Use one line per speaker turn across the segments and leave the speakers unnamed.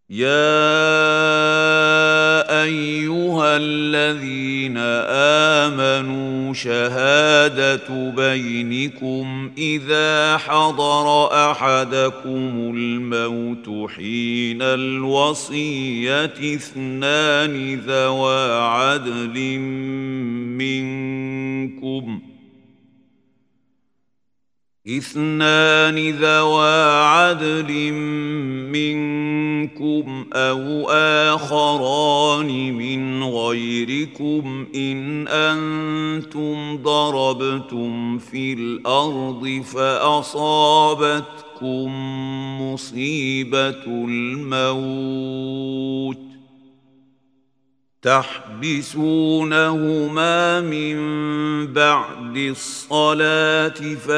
يا ايها الذين امنوا شهاده بينكم اذا حضر احدكم الموت حين الوصيه اثنان ذوى عدل منكم اثنان ذوى عدل منكم او اخران من غيركم ان انتم ضربتم في الارض فاصابتكم مصيبه الموت تحبسونهما من بعد الصلاة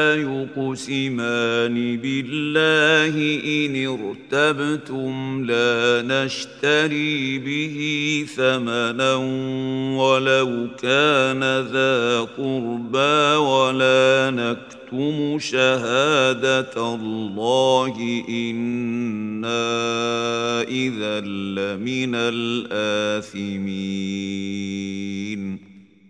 فيقسمان بالله إن ارتبتم لا نشتري به ثمنا ولو كان ذا قربى ولا نكتم شهادة الله إنا إذا لمن الآثمين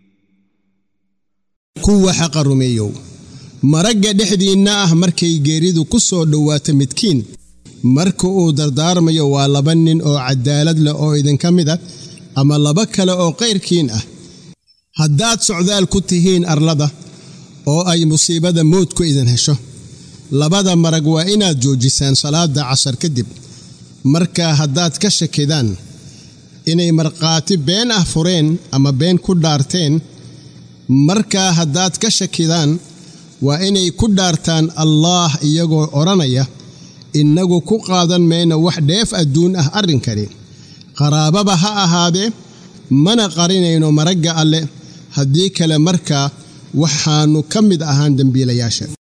kuwa xaqa rumeeyow maragga dhexdiinna ah markay geeridu ku soo dhowaato midkiin marka uu dardaarmayo waa laba nin oo cadaalad leh oo idinka mid ah ama laba kale oo qayrkiin ah haddaad socdaal ku tihiin arlada oo ay musiibada moodku idin hesho labada marag waa inaad joojisaan salaadda casar kadib markaa haddaad ka shakidaan inay markhaati been ah fureen ama been ku dhaarteen markaa haddaad ka shakidaan waa inay ku dhaartaan allaah iyagoo odhanaya innagu ku qaadan mayno wax dheef adduun ah arrinkani qaraababa ha ahaadee mana qarinayno maragga alle haddii kale markaa waxaannu ka mid ahaan dembiilayaasha